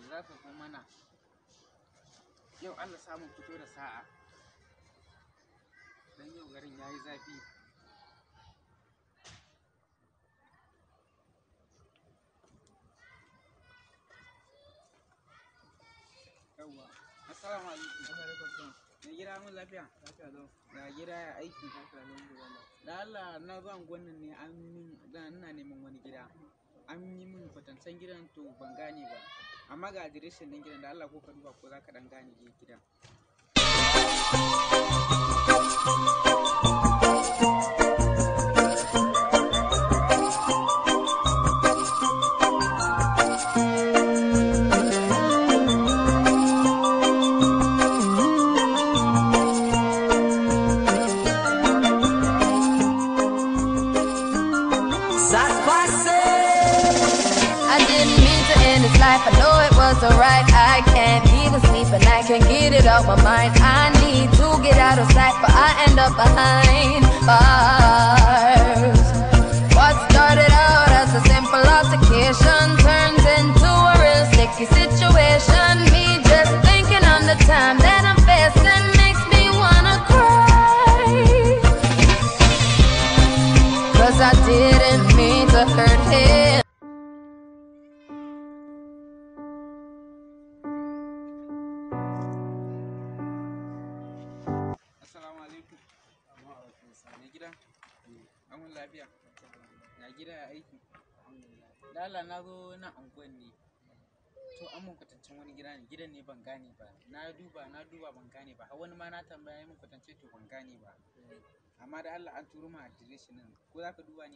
zafafa mana yau Allah samun fito da sa'a don yau garin ya yi zafi yawwa assalamu alaikum mai gida mun lafiya ga gida ya aiki da Allah na zo gwanin ne an min da ina neman wani gida an yi min kwatancen gidan to ban gane ba amma ga adireshin ɗin gidan da Allah ko ka duba ko za ka ɗan gane gidan I didn't mean to end this life. I know it was alright. I can't even sleep and I can't get it out my mind. I need to get out of sight, but I end up behind bars. What started out as a simple altercation turns into a real sticky situation. Me just thinking on the time that I'm facing makes me wanna cry. Cause I didn't mean to hurt him. assalamu alaikum mai gida amun lafiya na gida ya aiki da Allah na zo na anguwan ne to an mun kwatancen wani gida ne gidan ne ban gane ba na duba na duba ban gane ba har wani ma na tambaya mun kwatance to ban gane ba amma da Allah an turo ma adireshin nan ko za ka duba ne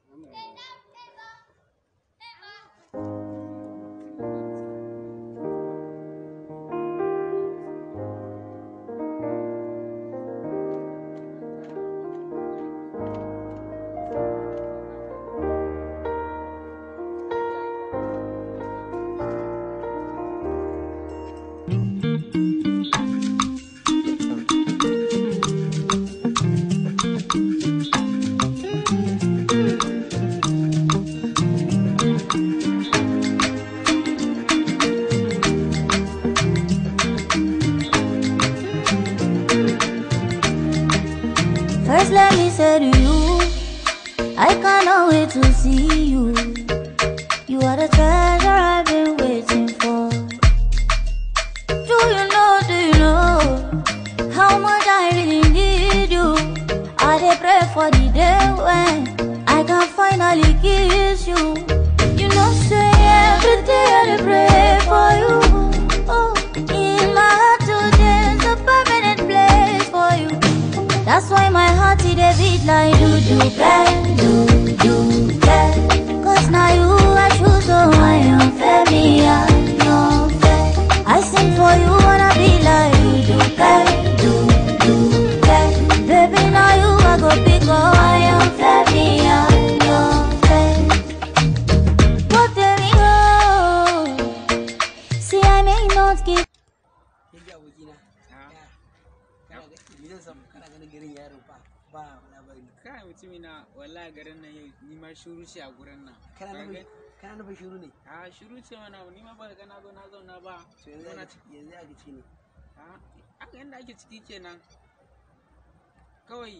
First, let me say to you, I cannot wait to see you. You are the treasure I've been waiting for. Do you know, do you know how much I really need you? I dey pray for the day when I can finally kiss you. You know, say every day I dey pray for you. Oh, in my heart today's a permanent place for you. That's why my heart it a beat like do do bang, do do bang. Cause now you I choose so I am fair, me I am fair. I sing for you wanna be like do do bang, do do bang. Baby now you I go pick up I am fair, me I am fair. What there we go? See I may not give Kin ji abokina? Ah. Ya, kana ga- me zan samu? Kana ganin garin yaro ba ba labari. kai mutumi na wallahi garin nan yau ni ma shuru ce a gurin nan Kana Ka nufin ga- kana nufin shiru ne? a shuru ce mana ni ma ba ga na zo na zauna ba To yanzu Zauna aka ciki. yanzu aka ci ne. Ah, haka yadda ake ciki kenan kawai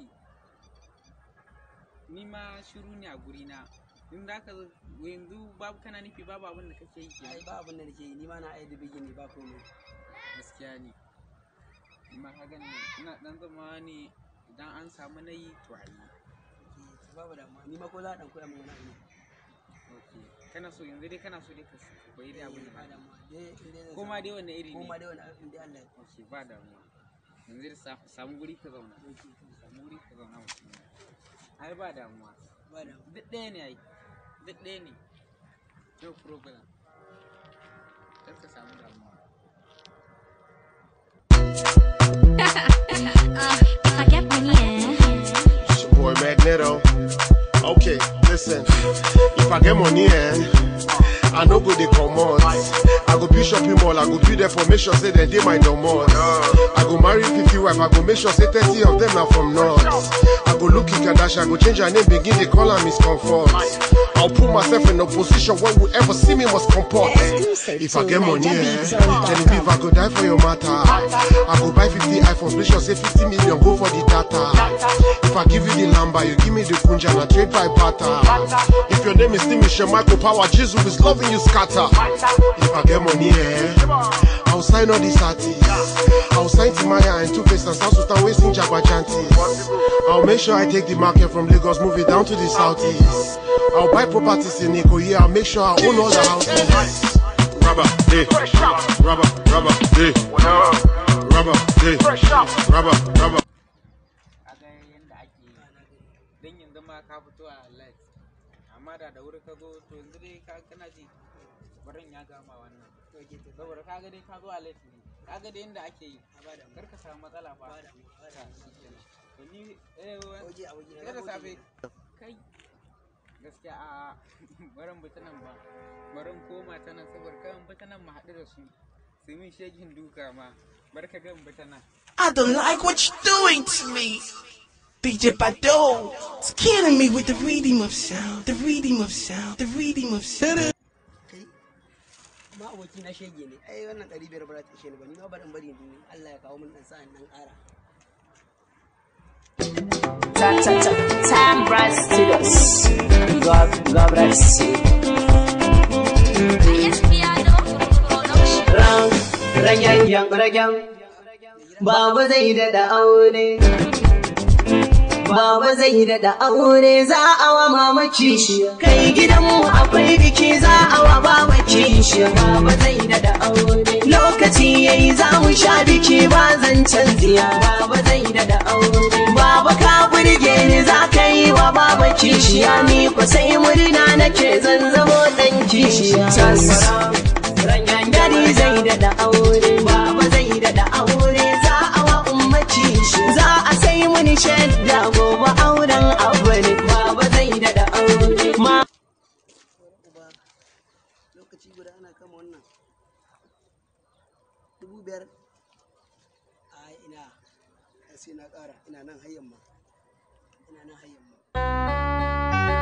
ni ma shiru ne a guri na in da ka yanzu babu kana nufi babu abin da kake yi Ai kenan ba abin da nake yi ni ma na aida bigi ne ba komai. gaskiya ne amma ka gani ina dan zama ne idan an samu na yi to a yi Eh, to Babu damuwa ni ma ko za a dan koya min wani abu ne. ok kana so yanzu dai kana so dai ka koyi dai abin da ba ba damuwa. Dai in dai zan ko ma samu- dai wanne iri ko ma ne dai wani abu in dai Allah ya ok ba damuwa yanzu dai sa- samu guri ka zauna dauke. samu guri ka zauna mutum ai ba damuwa Ba damuwa. duk ɗaya ne ai duk ɗaya ne no problem kar ka samu damuwa I get money, eh? It's your boy Magneto. Okay, listen. If I get money, eh, I no go dey comot. I go build shopping mall, I go build there for make sure say dem dey my domot. I go marry 50 wife, I go make sure say 30 of them na from north. I go look Kardashian, I go change her name, begin dey call am Miss Comfort. I'll put myself in a position where whoever see me must comport. If I get money, eh, then if I go die for your matter, I go buy 50 iPhones, make sure say 50 million go for the data. If I give you the number, you give me the kunja, and I trade by barter. If your name is Timisha Michael Power, Jesus is loving you scatter. If I get money, eh, I'll sign all these artists. I'll sign Timaya and Two Face and South Sultan wasting Jabbajantis. I'll make sure I take the market from Lagos, move it down to the southeast. I'll buy properties in Ikoyi, I'll make sure I own all the houses. Rubber, eh, rubber, rubber, eh, rubber, eh, rubber, rubber. kaga yanda ake yi don yanzu ma ka fito a light amma da da wuri ka zo to yanzu dai ka kana ji barin ya gama wannan saboda kaga dai ka zo a light ne kaga dai yanda ake yi kar ka samu matsala fa ta shikenan to ni eh wa- Waje a waje sai da safe kai gaskiya a barin bi ta nan ba barin koma ta nan saboda kan bi ta nan mu haɗu da su su min shegin duka ma bar ka gan bi ta nan I don't like what you're doing to me. DJ Bado, it's killing me with the rhythm of sound, the rhythm of sound, the rhythm of sound. kai ma aboki na shege ne ai wannan ɗari biyar ba za ta ishe ni ba ni ma barin bari ni Allah ya kawo min ɗan sa'an nan ƙara Time Bright Studios. God, God bless you. Ran, ragen, yan, ragen. Baba zai daɗa aure. Baba zai daɗa aure za a wa mama kishiya. Kai gidanmu akwai biki za a wa baba kishiya. Baba zai daɗa aure. Lokaci yayi za mu sha biki ba zancen tsiya. Baba zai daɗa aure. Baba ka burge ni za ka yi wa baba kishiya. Ni ko sai murna nake zan zamo ɗan kishiya. Ranyan gari zai daɗa aure. Baba zai daɗa aure za a wa ummaci shi. Za a sai muni shadda gobe auren aure. Baba zai daɗa aure. Ma uba lokaci guda ana kama wannan dubu biyar a ina sai na ƙara ina nan hayyan ma ina nan hayyan ma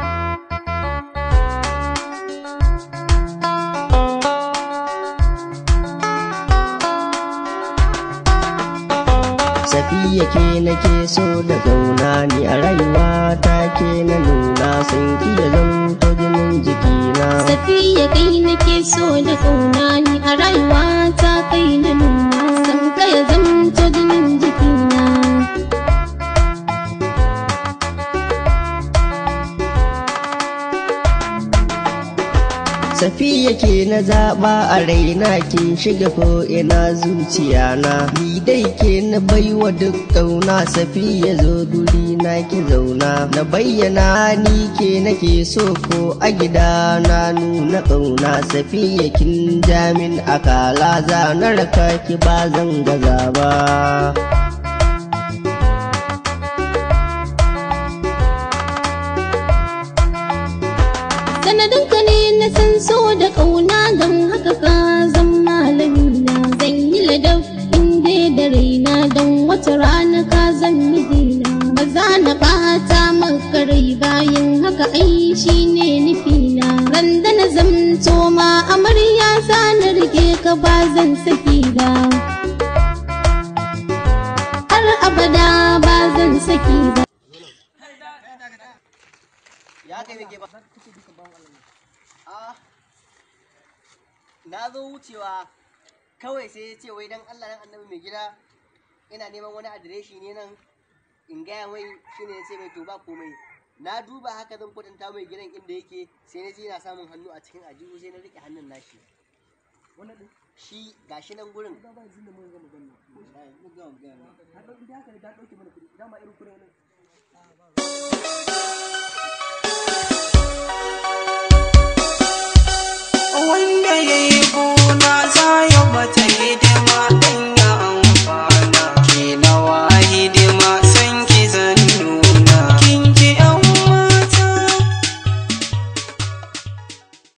Safiya ke nake so da zauna ni a rayuwa ta ke na nuna sun kiya zamto jinin jikina. Safiya kai nake so da kauna ni a rayuwa ta kai na nuna san ka ya zamto jinin jikina. Safiya ke na zaɓa a raina kin shiga ko ina zuciya na. Ni dai ke na baiwa duk ƙauna Safiya zo guri na ki zauna. Na bayyana ni ke nake so ko a gida na nuna ƙauna Safiya kin jamin akala za na raka ki ba zan gaza ba. Sanadin ka ne na san so da kauna don haka ka zan malamina zan yi ladab inda da raina don wata rana ka zan mijina ba za na bata maka rai bayan haka ai shi ne nufina ran da na zamto ma amarya za na rike ka ba zan saki ba har abada ba zan saki ba ya kai nake ba a na zo wucewa kawai sai ya ce wai dan Allah dan annabi mai gida ina neman wani adireshi ne nan in gaya mai shine ya ce mai to ba komai na duba haka zan kwatanta mai gidan inda yake sai na je na samun hannu a cikin ajihu sai na rike hannun nashi wannan din shi gashi nan gurin ba ba zin da mun ga magana mun ga magana har da haka da dauke mana kudi dama irin kudi nan